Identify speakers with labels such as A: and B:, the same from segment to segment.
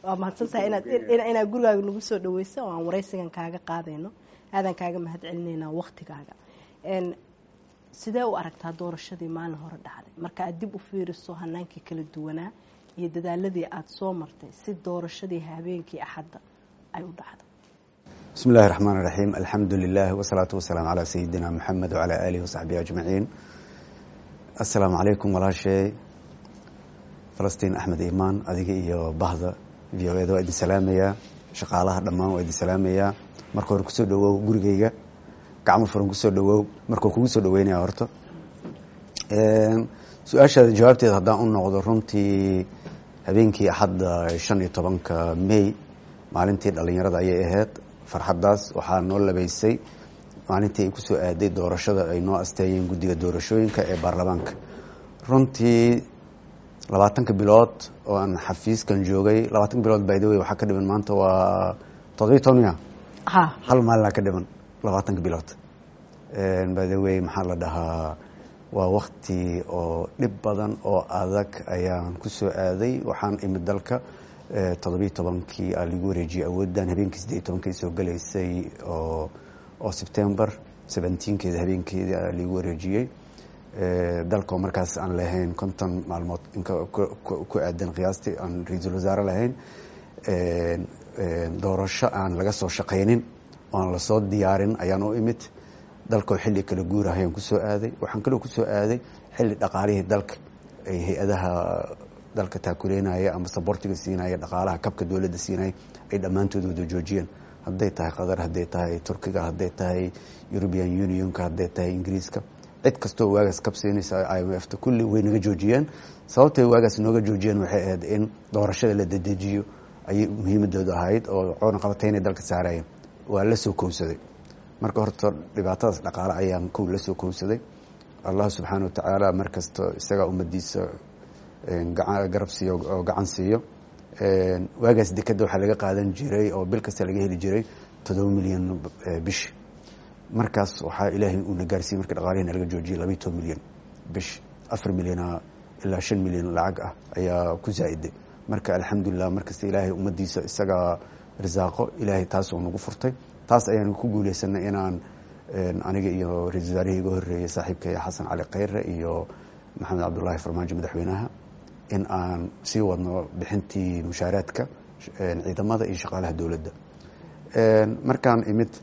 A: waa mahadsantahay inaad inaad gurigaaga nagu soo dhaweyso oo aan waraysigan kaaga qaadayno aadan kaaga mahad celineynaa waktigaaga sidee u aragtaa doorashadii maalin hore dhacday marka aad dib u fiiriso hanaankii kala duwanaa iyo dadaaladii aada soo martay si doorashadii habeenkii axadda ay u dhacdo
B: bismi illahi raxmaan iraxiim alxamdu lilah wasalaatu wasalaamu calaa sayidina moxamed wacalaa aalihi wasaxbihi ajmaciin assalaamu calaykum walaashay falastiin axmed imaan adiga iyo bahda v o eda waa idin salaamayaa shaqaalaha dhammaan waa idin salaamayaa marka hore kusoo dhawow gurigeyga gacmo furan kusoo dhawow markuu kugu soo dhaweynaya horta su-aashaada jawaabteeda haddaan u noqdo runtii habeenkii axadda shan iyo tobanka may maalintii dhalinyarada ayay ahayd farxaddaas waxaa noo labeysay maalintii ay kusoo aaday doorashada ay noo asteeyeen guddiga doorashooyinka ee baarlamaanka runtii labaatanka bilood oo aan xafiiskan joogay labaatanka bilood by the way waxaa ka dhiman maanta waa todobiy tonya hal maalina ka dhiman labaatanka bilood by the way maxaa la dhahaa waa wakti oo dhib badan oo adag ayaan kusoo aaday waxaan imid dalka toddobiyi tobankii aa lagu wareejiyey awooddan habeenkii siddeed iyo tobankii soo galaysay oo oo september seventeenkeeda habeenkeeda aa lagu wareejiyey dalkao markaas aan lahayn konton maalmood inka ku aadan qiyaastii aan ra-iisul wasaare lahayn doorasho aan laga soo shaqaynin oo aan lasoo diyaarin ayaan u imid dalkoo xilli kala guurah ayaan kusoo aaday waxaan kaloo kusoo aaday xilli dhaqaalihii dalka ay hay-adaha dalka taakuleynaya ama sabortiga siinaya dhaqaalaha kabka dowladda siinaya ay dhammaantood wada joojiyeen hadday tahay qatar hadday tahay turkiga hadday tahay european unionka hadday tahay ingiriiska cid kastoo waagaas kab siinaysa i m f ta kulli way naga joojiyeen sababtay waagaas nooga joojiyeen waxay ahayd in doorashada la dedejiyo ayay muhiimadooda ahayd oo coonaqabateyna dalka saarayeen waa la soo kowsaday marka horta dhibaatadaas dhaqaale ayaan kow la soo kowsaday allah subxaana watacaala markasta isagaa ummadiisa garab siiyo oo gacan siiyo waagaas dekeda waxaa laga qaadan jiray oo bil kasta laga heli jiray toddoba milyan bish markaas waxaa ilaahay uuna gaarsiiyey marka dhaqaalihina laga joojiyay labayo toban milyan bish afar milyana ilaa shan milyan lacag ah ayaa ku zaa-iday marka alxamdulilah markasta ilaahay ummadiisa isagaa risaaqo ilaahay taas oo nagu furtay taas ayaan ku guuleysanay inaan aniga iyo ra-isul wasaarihii iga horreeyey saaxiibkay xasan cali kheyre iyo maxamed cabdullaahi farmaajo madaxweynaha in aan sii wadno bixintii mushaaraadka ciidamada iyo shaqaalaha dowladda markaan imid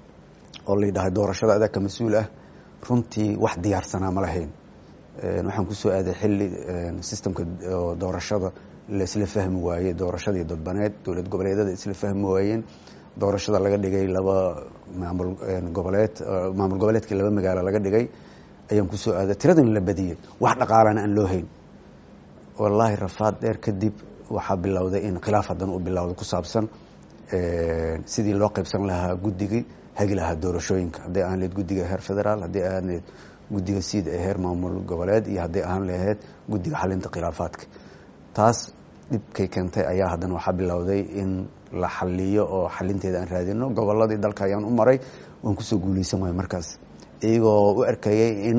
B: oo la yidhahay doorashada adaa ka mas-uul ah runtii wax diyaarsanaa ma lahayn waxaan kusoo aaday xilli sistemka doorashada la isla fahmi waayey doorashadii dadbaneed dowlad goboleedyada isla fahmi waayeen doorashada laga dhigay laba maamul goboleed maamul goboleedkii laba magaalo laga dhigay ayaan kusoo aaday tiradan la badiyey wax dhaqaalana aan loo hayn wallaahi rafaad dheer kadib waxaa bilowday in khilaaf haddana u bilowda ku saabsan sidii loo qaybsan lahaa guddigii hagi lahaa doorashooyinka hadday ahaan laheyd guddiga heer federaal hadday ahaan laheyd guddiga siid ee heer maamul goboleed iyo hadday ahaan laheyd guddiga xalinta khilaafaadka taas dhibkay keentay ayaa haddana waxaa bilowday in la xaliyo oo xalinteeda aan raadino goboladii dalka ayaan u maray waan kusoo guuleysan waaya markaas iyagoo u arkayay in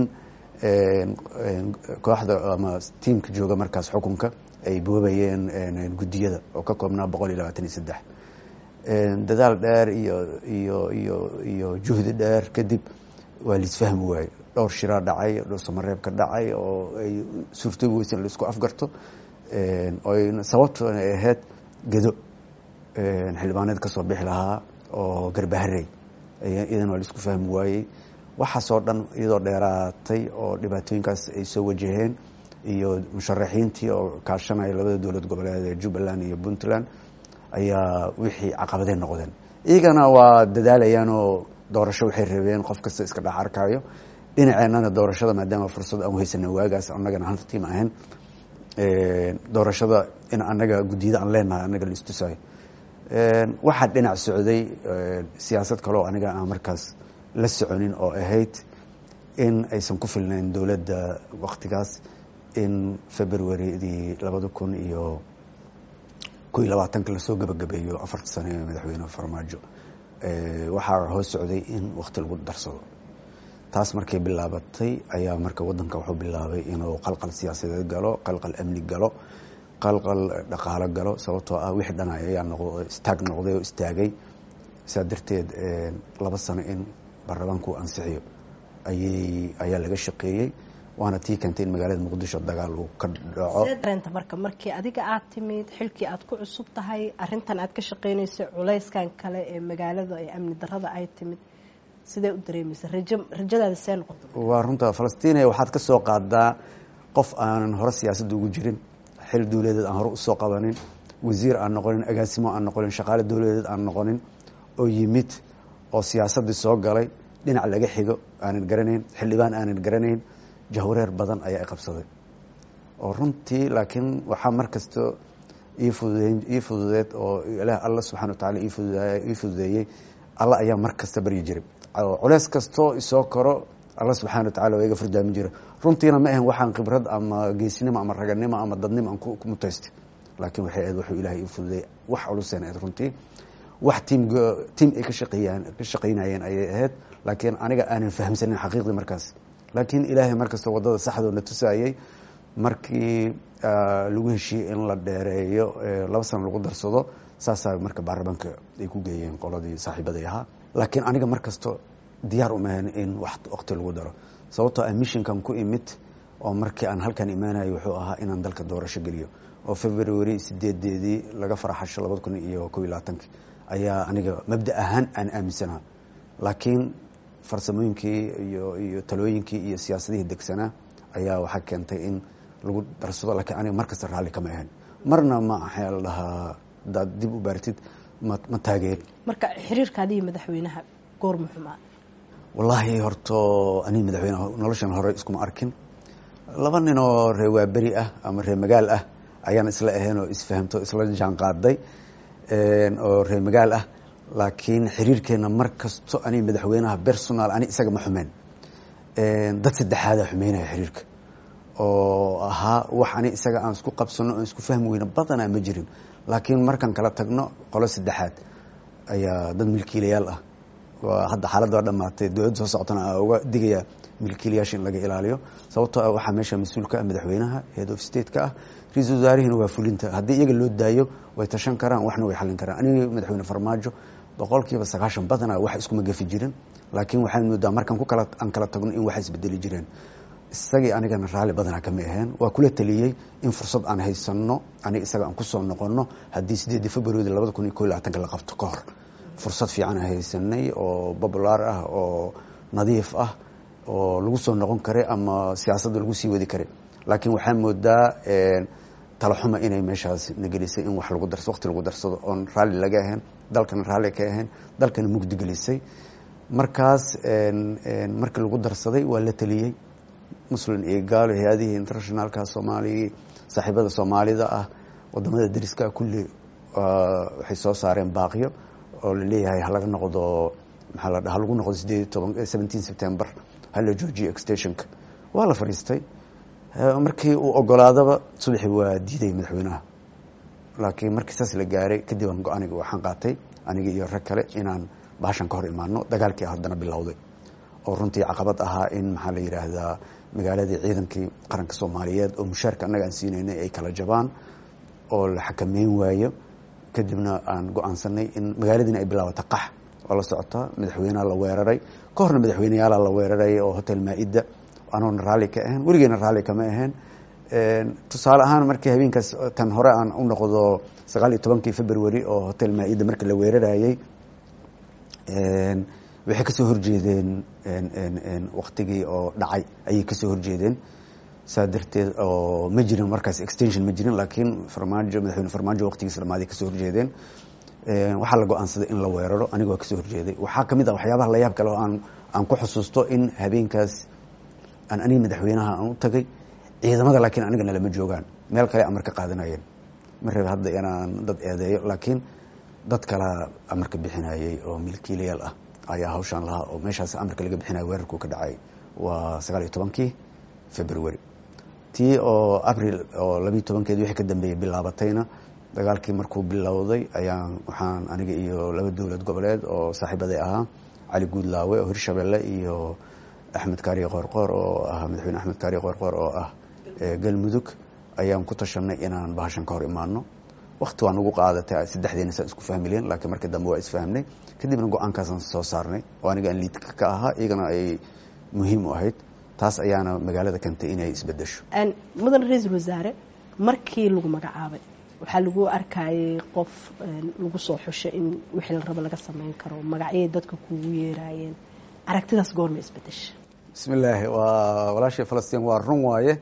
B: kooxda ama tiimka jooga markaas xukunka ay boobayeen guddiyada oo ka koobnaa boqol iyo labaatan iyo saddex dadaal dheer iyo iyo iyo iyo juhdi dheer kadib waa laisfahmi waaye dhowr shiraa dhacay dhowr samareebka dhacay oo ay suurtoobi weysa in laisku afgarto oy sababtoona ay ahayd gedo xildhibaaneed ka soo bixi lahaa oo garbaharey iyadan waa laisku fahmi waayey waxaasoo dhan iyadoo dheeraatay oo dhibaatooyinkaas ay soo wajaheen iyo musharaxiintii oo kaashanaya labada dowlad goboleed ee jubbaland iyo puntland ayaa wixii caqabadeen noqdeen iyagana waa dadaalayaan oo doorasho waxay rabeen qof kasta iska dhex arkaayo dhinaceennana doorashada maadaama fursad aan uhaysana waagaas annagana hal tiim ahayn doorashada in annaga guddiyada aan leenahay annaga laistusayo waxaa dhinac socday siyaasad kaleoo aniga aan markaas la soconin oo ahayd in aysan ku filnayn dowladda waktigaas in februaridii labada kun iyo ko iyo labaatanka lasoo gabagabeeyo afarta sano ee madaxweyne farmaajo waxaa hoos socday in wakti lagu darsado taas markay bilaabatay ayaa marka wadanka wuxuu bilaabay inuu qalqal siyaasadeed galo qalqal amni galo qalqal dhaqaalo galo sababtoo ah wixii dhan ayaa noq istaag noqday oo istaagay saa darteed laba sano in baarlamaanku ansixiyo ayay ayaa laga shaqeeyey waana tii keentay in magaalada muqdisho dagaal uu ka dhaco
A: dareenta marka markii adiga aad timid xilkii aad ku cusub tahay arintan aad ka shaqeynayso culayskan kale ee magaalada ee amni darada ay timid sidee u dareemaysa rajo rajadaada see noqoto
B: waa runta falastiiniya waxaad ka soo qaadaa qof aanan hore siyaasadda ugu jirin xil dowladeed aan hore usoo qabanin wasiir aan noqonin agaasimo aan noqonin shaqaale dowladeed aan noqonin oo yimid oo siyaasaddii soo galay dhinac laga xigo aanan garanayn xildhibaan aanan garanayn jahwareer badan ayaa i qabsaday oo runtii laakiin waxaa mar kasto ii fududeyn ii fududeed oo ilaah alla subxana wa tacala iifududaay ii fududeeyey alla ayaa mar kasta baryi jiray culeys kastoo isoo koro alla subxana wa tacala waa iga furdaamin jira runtiina ma ahan waxaan khibrad ama geesinimo ama raganimo ama dadnimo aan ku mutaystay laakiin waxay ahayd wuxuu ilaahay ii fududeeyey wax culuseen ahayd runtii wax tiim tiim ay ka shaqeeyaan ka shaqaynayeen ayay ahayd laakiin aniga aanan fahamsanin xaqiiqdii markaas laakiin ilaahay markasta wadada saxdoo na tusaayey markii lagu heshiiyey in la dheereeyo laba sano lagu darsado saasaa marka baarlamaanka ay ku geeyeen qoladii saaxiibaday ahaa laakiin aniga mar kasto diyaar umahan in wax waqti lagu daro sababtoo ah mishinkan ku imid oo markii aan halkan imaanayo wuxuu ahaa inaan dalka doorasho geliyo oo february sideedeedii laga faraxasho labada kun iyo kob iyo labaatanki ayaa aniga mabda ahaan aan aaminsanaha laakiin farsamooyinkii iyo iyo talooyinkii iyo siyaasadihii degsanaa ayaa waxaa keentay in lagu darsado laakiin aniga mar kasta raalli kama ahan marna ma axaa la dhahaa hadaad dib u baartid ma ma taageer
A: marka xiriirkaadiiyo madaxweynaha goor muxumaa
B: wallaahi horto aniga madaxweyneha noloshan hore iskuma arkin laba nin oo ree waaberi ah ama ree magaal ah ayaan isla ahayn oo isfahamto isla jaan qaaday oo ree magaal ah laakiin xiriirkeena mar kasto aniga madaxweynaha personal ani isaga ma xumeen dad saddexaada xumeynaya xiriirka oo ahaa wax ani isaga aan isku qabsano aan isku fahmi weyno badanaa ma jirin laakiin markaan kala tagno qolo saddexaad ayaa dad milkiilayaal ah hadda xaaladda waa dhamaatay dowladda soo socotana aa uga digaya milkiilayaasha in laga ilaaliyo sababtoo ah waxaa meesha mas-uulka ah madaxweynaha head of state-ka ah ra-iisul wasaarihina waa fulinta haddii iyaga loo daayo way tashan karaan waxna way xallin karaan aniga madaxweyne farmaajo boqolkiiba sagaashan badana wax iskuma gafi jirin laakiin waxaan moodaa markaan ku kala aan kala tagno in waxa isbedeli jireen isagii anigana raalli badanaa kama aheen waa kula taliyey in fursad aan haysano aniga isaga aan kusoo noqono haddii sideedii february labada kun iyo ko iyo labaatanka la qabto ka hor fursad fiican aan haysanay oo popular ah oo nadiif ah oo lagu soo noqon karay ama siyaasadda lagu sii wadi karay laakiin waxaa moodaa talaxuma inay meeshaas nagelisay in wax lagu darso waqti lagu darsado oon raalli laga ahayn dalkana raalli ka ahayn dalkana mugdi gelisay markaas markii lagu darsaday waa la taliyey muslim iyo gaalo hay-adihii internationalka soomaaliya saaxiibada soomaalida ah wadamada dariska kulli waxay soo saareen baaqyo oo laleeyahay halaga noqdo maxaa la dhaha lagu noqdo sideed iyo toban seventeen september hala joojiyo extensionka waa la fadhiistay markii uu ogolaadaba subaxii waa diiday madaxweynaha laakiin markii saas la gaaray kadib aan go-aniga waxaan qaatay aniga iyo rag kale inaan baashan ka hor imaano dagaalkii haddana bilowday oo runtii caqabad ahaa in maxaa la yidhaahdaa magaaladii ciidankii qaranka soomaaliyeed oo mushaarka annaga aan siinaynay ay kala jabaan oo la xakameyn waayo kadibna aan go-aansanay in magaaladiina ay bilaabata qax oo la socotaa madaxweyneha la weeraray ka horna madaxweyneyaala la weeraray oo hotel maa-ida anoona raalli ka ahayn weligeena raalli kama ahayn tusaale ahaan markii habeenkaas tan hore aan u noqdo sagaal iyo tobankii february oo hotel maa-ida markii la weerarayey waxay kasoo horjeedeen waktigii oo dhacay ayay kasoo horjeedeen saa darteed oo ma jirin markaas extension ma jirin laakiin farmaajo madaxweyne farmaajo waqtigiisa dhamaaday kasoo horjeedeen waxaa la go-aansaday in la weeraro aniga waa kasoo horjeeday waxaa kamid ah waxyaabaha la yaab kale oo aan aan ku xusuusto in habeenkaas aan aniga madaxweynaha aan u tagay ciidamada laakiin anigana lama joogaan meel kale amar ka qaadanayeen ma rabe hadda inaan dad eedeeyo laakiin dad kala amarka bixinayay oo milkiilayaal ah ayaa hawshaan lahaa oo meeshaas amarka laga bixinaya weerarkuu ka dhacay waa sagaal iyo tobankii february tii oo abril oo labiiyo tobankeedi wixii ka dambeeyey bilaabatayna dagaalkii markuu bilowday ayaan waxaan aniga iyo laba dowlad goboleed oo saaxiibaday ahaa cali guudlaawe oo hirshabelle iyo axmed kaariye qoorqoor oo ah madaxweyne axmed kaariye qoorqoor oo ah galmudug ayaan ku tashanay inaan bahashan ka hor imaano wakti waa nagu qaadatay saddexdeena saa isku fahmileen laakiin markii dambe waa isfahmnay kadibna go-aankaasaan soo saarnay oo aniga aan liidka ka ahaa iyagana ay muhiim u ahayd taas ayaana magaalada keentay inay isbedesho
A: mudan ra-iisul wasaare markii lagu magacaabay waxaa lagu arkayay qof lagu soo xushay in wixii la rabo laga sameyn karo magacyay dadka kugu yeeraayeen aragtidaas goorma isbedesha
B: bismi illaahi waa walaashii falastiin waa run waaye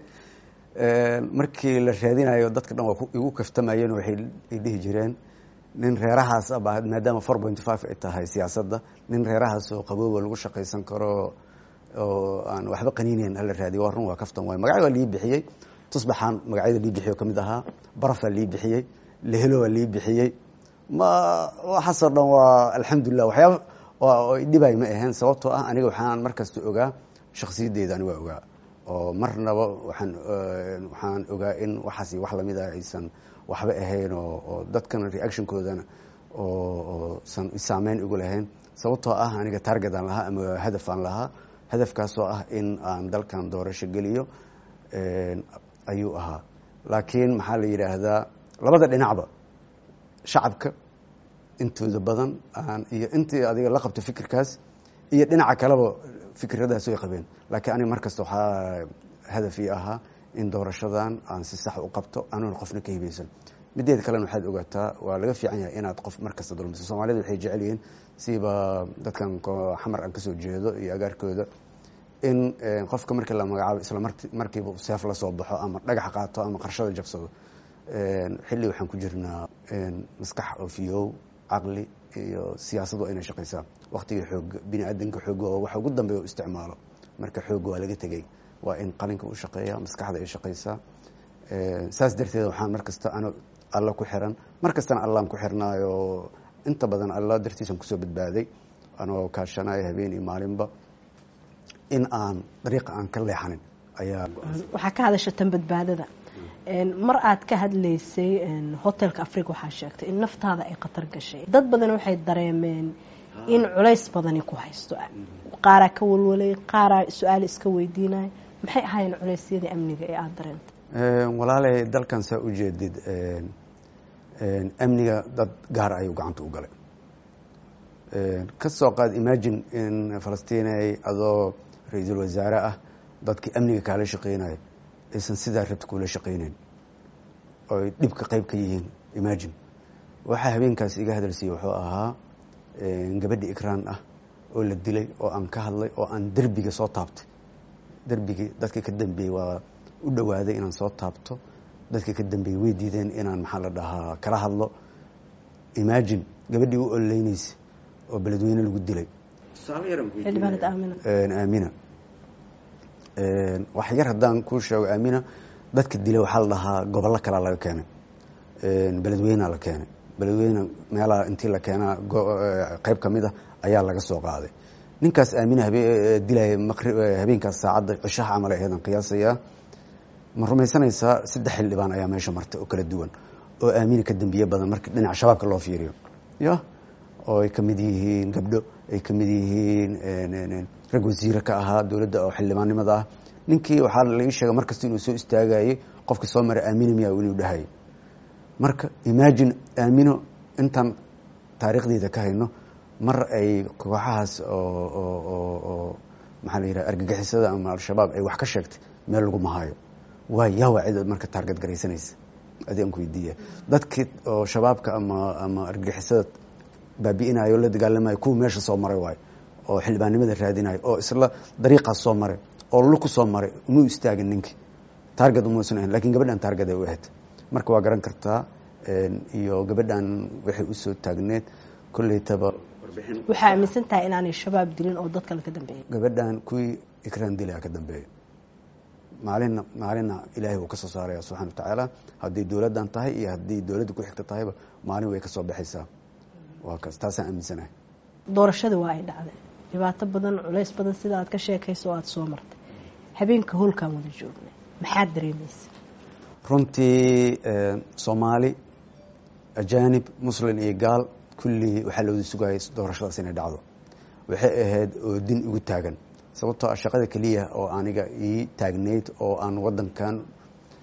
B: markii la raadinayo dadka dhan waa igu kaftamayeen waxay dhihi jireen nin reerahaas aba maadaama four point five ay tahay siyaasadda nin reerahaas oo qabooba lagu shaqaysan karo oo aan waxba qaniinayn hala raadiyo waa run waa kaftan waay magacyo waa lii bixiyey tusbaxaan magacyada lii bixiyo kamid ahaa barafaa lii bixiyey lehelo waa lii bixiyey ma waxaasoo dhan waa alxamdulilah waxyaaba dhibay ma ahayn sababtoo ah aniga waxaan markasta ogaa shaksiyaddeeda ani waa ogaa oo marnaba waxaan waxaan ogaa in waxaas wax lamid ah aysan waxba ahayn oo dadkana reactionkoodana oo san saameyn igu lahayn sababtoo ah aniga target aan lahaa ama hadaf aan lahaa hadafkaasoo ah in aan dalkan doorasho geliyo ayuu ahaa laakiin maxaa la yidhaahdaa labada dhinacba shacabka intooda badan iyo intii adiga la qabto fikirkaas iyo dhinaca kaleba fikradaas way qabeen laakiin aniga markasta waxaa hadafii ahaa in doorashadan aan si sax u qabto anuuna qofna ka hibaysan mideeda kalena waxaad ogaataa waa laga fiican yahay inaad qof markasta dulmiso soomaalida waxay jecel yihiin siba dadkan xamar aan kasoo jeedo iyo agaarkooda in qofka markii la magacaabo isla markiiba seef la soo baxo ama dhagax qaato ama qarshada jabsado xilli waxaan ku jirnaa maskax ofiyow caqli iyo siyaasadu inay shaqaysaa waktiga xoog bini aadanka xoog oo waxa ugu dambeeya u isticmaalo marka xoog waa laga tegey waa in qalinka u shaqeeya maskaxda ay shaqaysaa saas darteed waxaan markasta an alla ku xiran mar kastana allaan ku xirnaayo inta badan alla dartiisan kusoo badbaaday anoo kaashanayo habeen iyo maalinba in aan dariiqa aan ka leexanin ayaa
A: waxaa ka hadasha tan badbaadada mar aad ka hadlaysay hotelka africa waxaa sheegtay in naftaada ay khatar gashay dad badan waxay dareemeen in culays badani ku haysto qaaraa ka walwalay qaaraa su-aal iska weydiinaya maxay ahaayeen culeysyadii amniga ee aada dareentay
B: walaaley dalkan saa ujeedid amniga dad gaar ayuu gacanta u galay ka soo qaad imagine in falastiinay adoo ra-iisul wasaare ah dadkii amniga kaala shaqeynaya aysan sidaa rabta kuula shaqeyneyn oy dhibka qeyb ka yihiin imagine waxaa habeenkaas iga hadalsiiyey wuxuu ahaa gabadhi ikraan ah oo la dilay oo aan ka hadlay oo aan derbiga soo taabtay derbigii dadka ka dambeeyey waa u dhawaaday inaan soo taabto dadka ka dambeeyey way diideen inaan maxaa la dhahaa kala hadlo imagine gabadhii u ololeyneysa oo beledweyne lagu dilay
A: xildhibaanad aamina
B: aamina wax yar haddaan kuu sheego aamina dadka dilay waxaa la dhahaa gobollo kalaa laga keenay beledweynea la keenay beledweyne meelaha intii la keenaa qeyb ka mid a ayaa laga soo qaaday ninkaas aamina dilaya habeenkaas saacadda cishaha camal aheedan qiyaasayaa ma rumaysanaysaa saddex xildhibaan ayaa meesha martay oo kala duwan oo aamina ka dambiye badan marka dhinaca shabaabka loo fiiriyo ya oo ay kamid yihiin gabdho ay kamid yihiin rag wasiire ka ahaa dowladda oo xildhibaannimada ah ninkii waxaa laii sheegay markasta inuu soo istaagayey qofka soo maray aamina miya inuu dhahayay marka imagine aamino intaan taariikhdeeda ka hayno mar ay kooxahaas oo maxaa la yidhaha argagixisada ama al-shabaab ay wax ka sheegtay meel lagu mahayo waa yaa waa cid marka taargad garaysanaysa adi aan ku weydiiya dadkii oo shabaabka ama ama argagixisada baabi'inayo la dagaalamayo kuwa meesha soo maray waayo oo xildhibaannimada raadinayo oo isla dariiqaas soo maray oo luku soo maray umuu istaagin ninkii taargad umuusan ahayn lakin gabadhan taargad ay u ahayd marka waa garan kartaa iyo gabadhan waxay usoo taagneed kolleytaba
A: waxaa aaminsan tahay inaanay shabaab dilin oo dad kale ka dambeeyay
B: gabadhan kuwii ikraan dilaa ka dambeeya maalina maalina ilaahay wuu ka soo saaraya subxana wa tacaala haddii dowladdan tahay iyo haddii dowladda ku xigta tahayba maalin way ka soo baxaysaa waa kaas taasaan aaminsanahay
A: doorashadii waa ay dhacday dhibaato badan culays badan sida aad ka sheekayso oo aada soo martay habeenka howlkaan wada joognay maxaad dareemaysa
B: runtii soomaali ajaanib muslin iyo gaal kullii waxaa lawada sugayay doorashadaas inay dhacdo waxay ahayd oo din igu taagan sababtoo ah shaqada keliya oo aniga ii taagnayd oo aan wadankan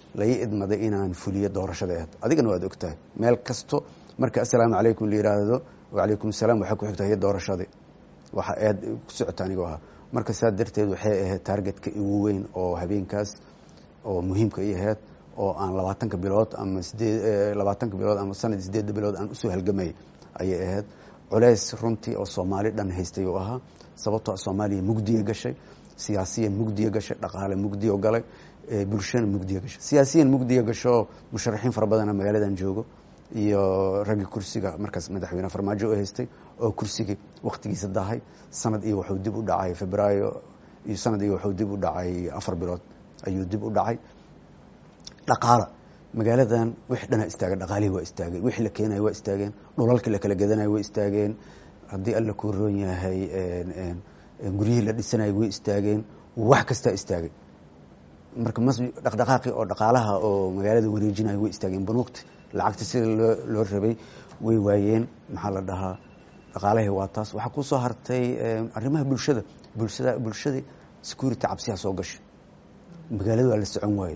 B: lai idmaday inaan fuliyo doorashada aheed adigana waad ogtahay meel kasto marka assalaamu calaykum la yiraahdo wacalaykum asalaam waxay ku xigtahay doorashadii waxa aad ku socota anigo ahaa marka saa darteed waxay ahayd taargetka igu weyn oo habeenkaas oo muhiimka i ahayd oo aan labaatanka bilood ama sideed labaatanka bilood ama sanad sideedda bilood aan usoo halgamayay ayay ahayd culeys runtii oo soomaali dhan haystay uu ahaa sababtoo soomaaliya mugdiya gashay siyaasiyan mugdiya gashay dhaqaale mugdiya galay bulshana mugdiya gashay siyaasiyan mugdiya gasho musharaxiin fara badana magaaladan joogo iyo raggi kursiga markaas madaxweyne farmaajo u haystay oo kursigii waktigiisa dahay sanad iyo wuxuu dib u dhacay febraayo iyo sanad iyo wuxuu dib u dhacay afar bilood ayuu dib u dhacay dhaqaala magaaladan wixi dhanaa istaagay dhaqaalihii waa istaagay wixii la keenaya waa istaageen dhulalkii la kala gadanayo way istaageen haddii alla kuu roon yahay guryihii la dhisanayay way istaageen wax kastaa istaagay marka mas dhaqdhaqaaqii oo dhaqaalaha oo magaalada wareejinayo way istaageen banuugti lacagta sida loo loo rabay way waayeen maxaa la dhahaa dhaqaalahii waa taas waxaa kusoo hartay arrimaha bulshada bulshada bulshadii security cabsiyaa soo gashay magaalada waa la socon waaye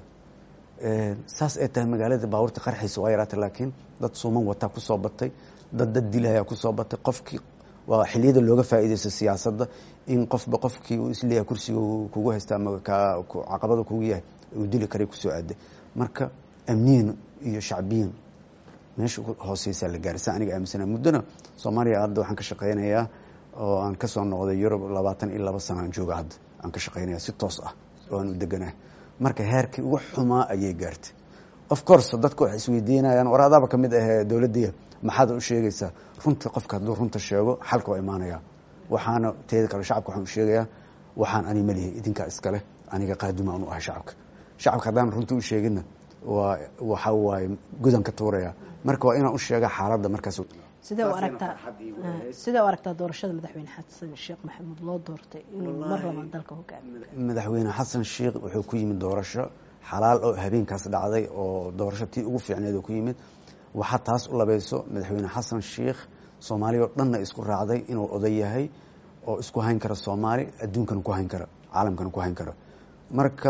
B: saas ay tahay magaalada baabuurta qarxiisa waa yaraatay laakiin dad suuman wataa kusoo batay dad dad dilayaa kusoo batay qofkii waa xiliyada looga faa'iideysto siyaasadda in qofba qofkii uu isleeyahay kursiga kugu haysta ama caqabada kugu yahay uu dili karay kusoo aaday marka amniyan iyo shacbiyan meesha hooseysaa la gaaray saa aniga aaminsana muddona soomaaliya hadda waxaan ka shaqeynayaa oo aan kasoo noqday yurub labaatan iyo laba sana aan jooga hadda aan ka shaqeynaya si toos ah oo aan u deganahay marka heerkii ugu xumaa ayay gaartay of course dadku waxay isweydiinayaan war adaaba ka mid ahee dowladdiya maxaad u sheegaysaa runtii qofka hadduu runta sheego xalka waa imaanaya waxaana teeda kale shacabka waxaan u sheegayaa waxaan ani malihi idinkaa iskale aniga qaaduma aan u ahay shacabka shacabka haddaan runta u sheeginna waa waxa waaye gudan ka tuuraya marka waa inaan u sheega xaaladda markaas
A: sidee u aragtaa sidee u aragtaa doorashada madaxweyne xasan sheekh maxamuud loo doortay inuu mar labaad dalka hogaamiyo
B: madaxweyne xasan sheekh wuxuu ku yimid doorasho xalaal oo habeenkaas dhacday oo doorasho tii ugu fiicneed oo ku yimid waxaa taas u labayso madaxweyne xasan sheekh soomaaliya oo dhanna isku raacday inuu oday yahay oo isku hayn kara soomaali adduunkana ku hayn kara caalamkana ku hayn kara marka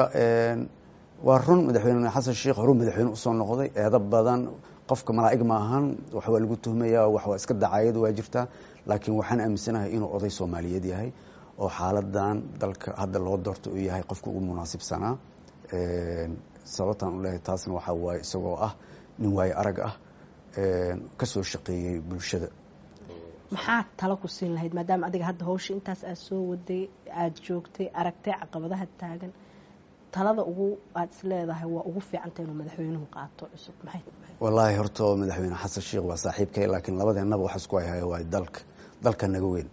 B: waa run madaxweyne xasan sheekh horuu madaxweyne usoo noqday eedo badan qofka malaa'ig ma ahan wax waa lagu tuhmaya wax waa iska dacayad waa jirtaa laakiin waxaan aaminsanahay inuu oday soomaaliyeed yahay oo xaaladan dalka hadda loo doorto uu yahay qofka ugu munaasibsanaa sababtaan u leehay taasna waxaa waaye isagoo ah nin waaye arag ah kasoo shaqeeyey bulshada
A: maxaa talo ku siin lahayd maadaama adiga hadda hawsha intaas aad soo waday aada joogtay aragtay caqabadaha taagan talada ugu aada is leedahay waa ugu fiicanta inuu madaxweynuhu qaato cusub maxay
B: wallaahi horta madaxweyne xasan sheekh waa saaxiibkay laakiin labadeennaba waxa isku hayhaya waa dalka dalka naga weyn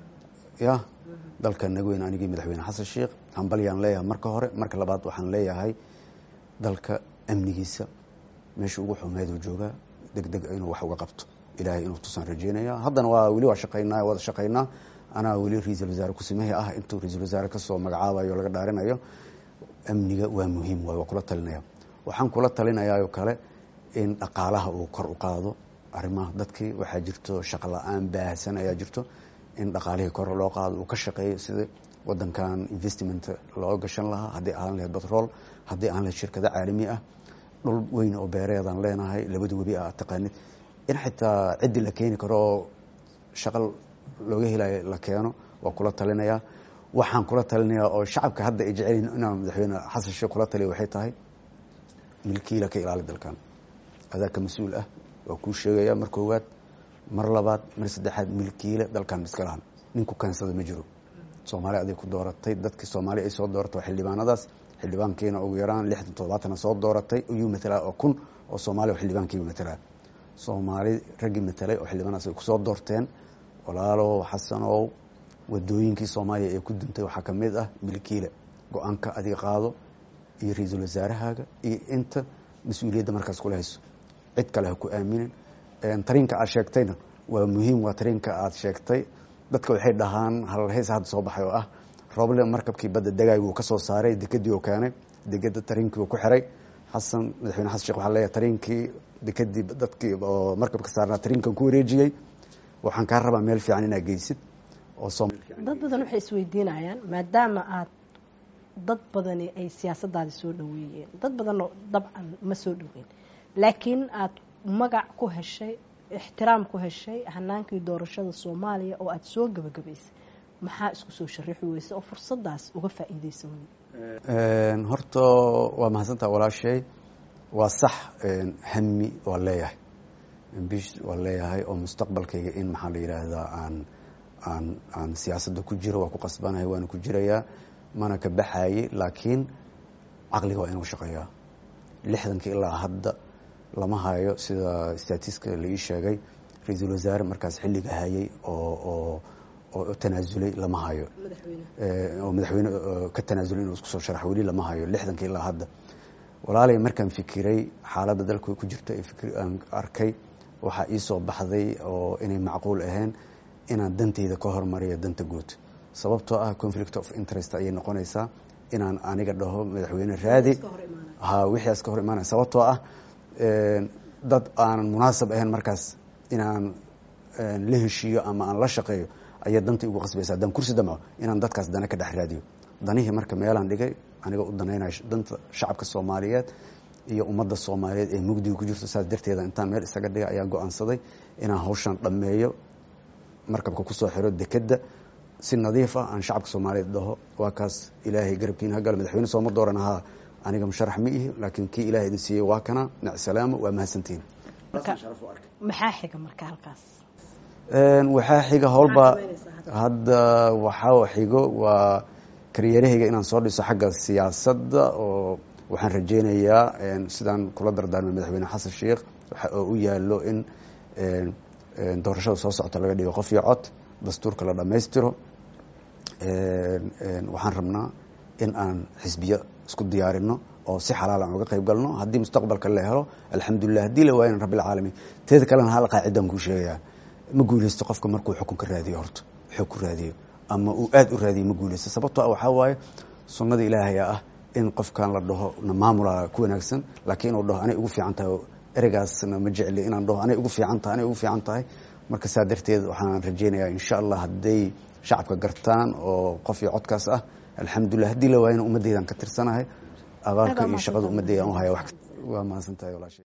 B: ya dalka naga weyn anigii madaxweyne xasan sheekh hambalyaan leeyahay marka hore marka labaad waxaan leeyahay dalka amnigiisa meesha ugu xumeeduu joogaa deg deg inuu wax uga qabto ilaahay inuu tusaan rajeynaya haddana waa weli waa shaqaynaa wada shaqaynaa anaa weli ra-iisul wasaare kusimahii ah intuu ra-iisul wasaare kasoo magacaabayo laga dhaarinayo amniga waa muhiim waay waa kula talinaya waxaan kula talinayaayoo kale in dhaqaalaha uu kor u qaado arrimaha dadkii waxaa jirto shaqo la-aan baahsan ayaa jirto in dhaqaalihii kor loo qaado uu ka shaqeeyo sida wadankan investment loo gashan lahaa haddii aan lahayd batrool haddii aan lahayd shirkado caalami ah dhul weyn oo beereedaan leenahay labada webi ah taqaanid in xitaa ciddii la keeni karo oo shaqo looga helayo la keeno waa kula talinayaa waxaan kula talinayaa oo shacabka hadda ay jecelyihin inaan madaxweyne xasan sheekh kula taliya waxay tahay milkiila ka ilaali dalkan adaa ka mas-uul ah waa kuu sheegaya mar koowaad mar labaad mar saddexaad milkiile dalkan iska lahan ninku keensada ma jiro soomaaliya aday ku dooratay dadkii soomaaliya ay soo dooratay waa xildhibaanadaas xildhibaankiina ugu yaraan lixdan toddobaatana soo dooratay ayuu matalaa oo kun oo soomaaliya oo xildhibaankiiba matalaa soomaali raggii matalay oo xildhibaanadas ay kusoo doorteen walaalow xasanow wadooyinkii soomaaliya ee ku duntay waxaa ka mid ah milkiile go-aanka adiga qaado iyo ra-iisul wasaarahaaga iyo inta mas-uuliyadda markaas kula hayso cid kale ha ku aaminin tariinka aad sheegtayna waa muhiim waa tariinka aad sheegtay dadka waxay dhahaan halheys hadda soo baxay oo ah roble markabkii badda dagaay wuu ka soo saaray dekadii uu keenay dekada tariinkii uu ku xiray xasan madaxweyne xasan sheekh waxaa leeyahay tariinkii dekadii dadkii oo markabka saarnaa tariinkan ku wareejiyey waxaan kaa rabaa meel fiican inaad geysid oo
A: dad badan waxay isweydiinayaan maadaama aad dad badani ay siyaasadaadi soo dhaweeyeen dad badanoo dabcan ma soo dhaweyn laakiin aada magac ku heshay ixtiraam ku heshay hanaankii doorashada soomaaliya oo aada soo gabagabaysay maxaa isku soo sharaxi weysa oo fursadaas uga faa-iideysan wey
B: horta waa mahadsantaa walaashay waa sax hami waa leeyahay ambish waa leeyahay oo mustaqbalkayga in maxaa la yidhaahdaa aan aan aan siyaasadda ku jiro waa ku qasbanahay waana ku jirayaa mana ka baxaye laakiin caqliga waa inuu shaqeeyaa lixdankii ilaa hadda lama hayo sida statiska la ii sheegay ra-iisul wasaare markaas xilliga hayay oo oo oo tanaasulay lama hayo oo madaxweyne ka tanaasulay inuu isku soo sharax weli lama hayo lixdankii ilaa hadda walaalay markaan fikiray xaaladda dalka ku jirta aan arkay waxaa ii soo baxday oo inay macquul ahayn inaan danteyda ka hormariyo danta guud sababtoo ah conflict of interest ayay noqonaysaa inaan aniga dhaho madaxweyne raadi ha wixiias ka hor imaanaya sababtoo ah dad aanan munaasab ahayn markaas inaan la heshiiyo ama aan la shaqeeyo ayaa danta igu qasbaysa haddaan kursi damco inaan dadkaas dana ka dhex raadiyo danihii marka meelaan dhigay aniga u danaynaya danta shacabka soomaaliyeed iyo ummadda soomaaliyeed ee mugdiga ku jirto saas darteeda intaan meel isaga dhigay ayaan go-aansaday inaan hawshan dhammeeyo markabka kusoo xiro dekedda si nadiif ah aan shacabka soomaaliyeed dhaho waa kaas ilaahay garabkiina hagalo madaxweyne sooma dooran ahaa aniga musharax ma ihi laakiin kii ilahay idin siiyey waa kana nacsalaamo waa mahadsantihin
A: maxaa xiga marka halkaas
B: waxaa xiga howlba hadda waxaa xigo waa karyeerahayga inaan soo dhiso xagga siyaasadda oo waxaan rajeynayaa sidaan kula dardaarmay madaxweyne xasan sheikh oo u yaalo in doorashada soo socota laga dhigo qof iyo cod dastuurka la dhammaystiro waxaan rabnaa in aan xisbiyo isku diyaarino oo si xalaal aan uga qayb galno haddii mustaqbalka la helo alxamdulilah haddii la waayana rabbilcaalamiin teeda kalena hal qaacidaan kuu sheegayaa ma guuleysto qofka markuu xukun ka raadiyo horta xoog ku raadiyo ama uu aada u raadiyo ma guuleysto sababtoo ah waxaa waaye sunnada ilaahaya ah in qofkan la dhaho na maamula ku wanaagsan laakiin inuu dhaho anay ugu fiican tahay ereygaasna ma jecli inaan dhaho anay ugu fiican tahay anay ugu fiican tahay marka saa darteed waxaan rajeynayaa insha allah hadday shacabka gartaan oo qof iyo codkaas ah alxamdulilah haddii la waayana ummaddeydaan ka tirsanahay abaalka iyo shaqada ummadeyda aan u haya waa mahadsan tahay walaashay